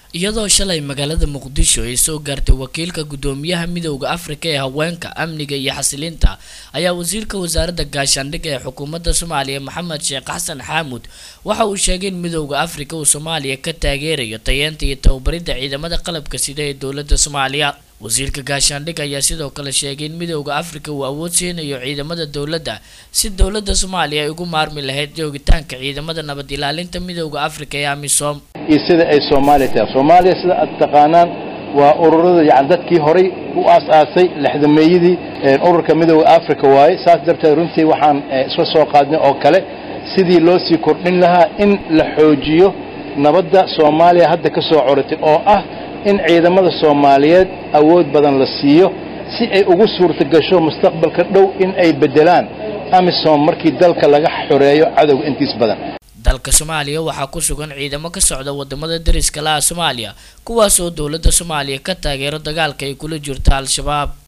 iyadoo shalay magaalada muqdisho ay soo gaartay wakiilka guddoomiyaha midowda afrika ee haweenka amniga iyo xasilinta ayaa wasiirka wasaaradda gaashaandhigga ee xukuumadda soomaaliya maxamed sheekh xasan xaamuud waxa uu sheegay in midowda afrika uu soomaaliya ka taageerayo tayeenta iyo tababaridda ciidamada qalabka sida ee dowladda soomaaliya wasiirka gaashaandhigga ayaa sidoo kale sheegay in midowda afrika uu awood siinayo ciidamada dowladda si dowladda soomaaliya ay ugu maarmi lahayd joogitaanka ciidamada nabad ilaalinta midowda afrika ee amisom iyo sida ay soomaaliya tahay soomaaliya sida aad taqaanaan waa ururada yani dadkii horay u aas-aasay lexdameeyadii ururka midowda africa waaye saas darteed runtii waxaan isla soo qaadnay oo kale sidii loo sii kordhin lahaa in la xoojiyo nabadda soomaaliya hadda ka soo coratay oo ah in ciidamada soomaaliyeed awood badan la siiyo si ay ugu suurta gasho mustaqbalka dhow in ay beddelaan amisom markii dalka laga xoreeyo cadowga intiis badan dalka soomaaliya waxaa ku sugan ciidamo ka socda wadamada dariska laha soomaaliya kuwaas oo dowladda soomaaliya ka taageero dagaalka ay kula jirto al-shabaab